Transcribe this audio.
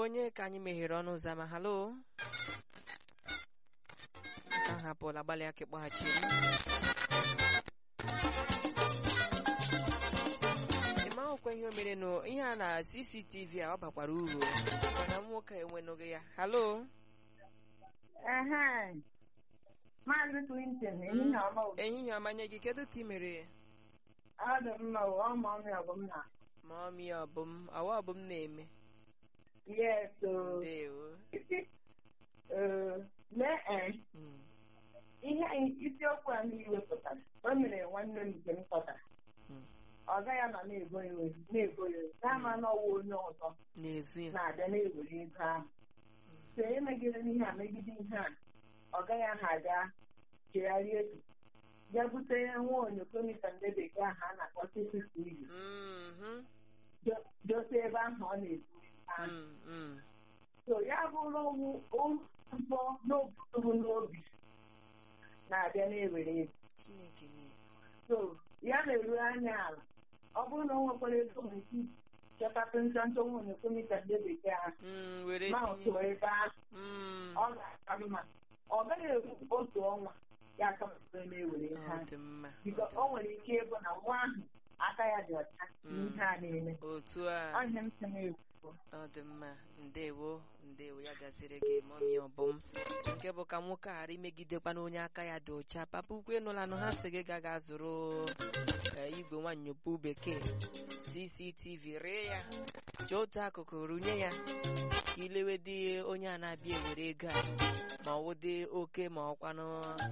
onye ka anyị meghere ọnụ ụzọ ama halo nke ahụ apụọla gbalị aka ịkpọghachiri ịma ọkwa ihe o mere nụ ihe a na cctv a ọ bakwara uru mana nwoke enwenụghị ya halo Ehe. Maazị Clinton, ehihie ọma o. ehihie ọma nye gị kedu ka ị mere Ọ dị mma o, ọ ma ọmị ọgụ m na. ma ọmị ọbụm awa ọbụm na-eme Yes o. ndewo Ee, Lee ee, Mm. ihe anyị- isiokwu a niile wepụtara, o mere nwanne m nke m kpọtara. Mm. Ọ gaghị ama na-ebo ya iwe, na-ebo ya iwe. N'ama na ọwa onye ọzọ n'ezu ya na-abịa na-ewere ego ahụ. So emegide n'ihe a megide ihe a, ọ gaghị aha abịa chegharịa echi. Bịa bute nwa onyoko mita ndị bekee ahụ a na-akpọ CCTV. Mhm. do- dote ebe ahụ ọ na-ebu ahụ. Mm, mm. so ya bụrụ ụzọ n'obuturu n'obi na-abịa na-ewere ego chineke nye so ya na-eru anya ala ọ bụrụ na o nwekwara ego nwere ike chọtatụ ntantụ nwunye komita ndị bekee ahụ Mm, were ma tinye otu ebe ahụ Mm, ọ ga-aka mma ọ gaghị eru otu ọnwa ya aka mmadụ na-ewere ihe ọ ahụ dị mma biko o nwere ike ịbụ na nwa ahụ aka ya dị ọcha n'ihe a na-eme otu a ọhịa m sị na-ekwu ọ dị mma ndewo ndewo ya gaziri gị mọmi ọbụm nke bụ ka nwoke ghara imegidekwana onye aka ya dị ọcha papa ukwu ịnụlanụ ha sị gị gaga zụrụ eh, igwe nwanyọpu bekee cctv ree ya chọọ otu akụkụ runye ya ka ilewe dị onye a na-abịa ewere ego a ma ọ wụ dị oke ma ọkwanụ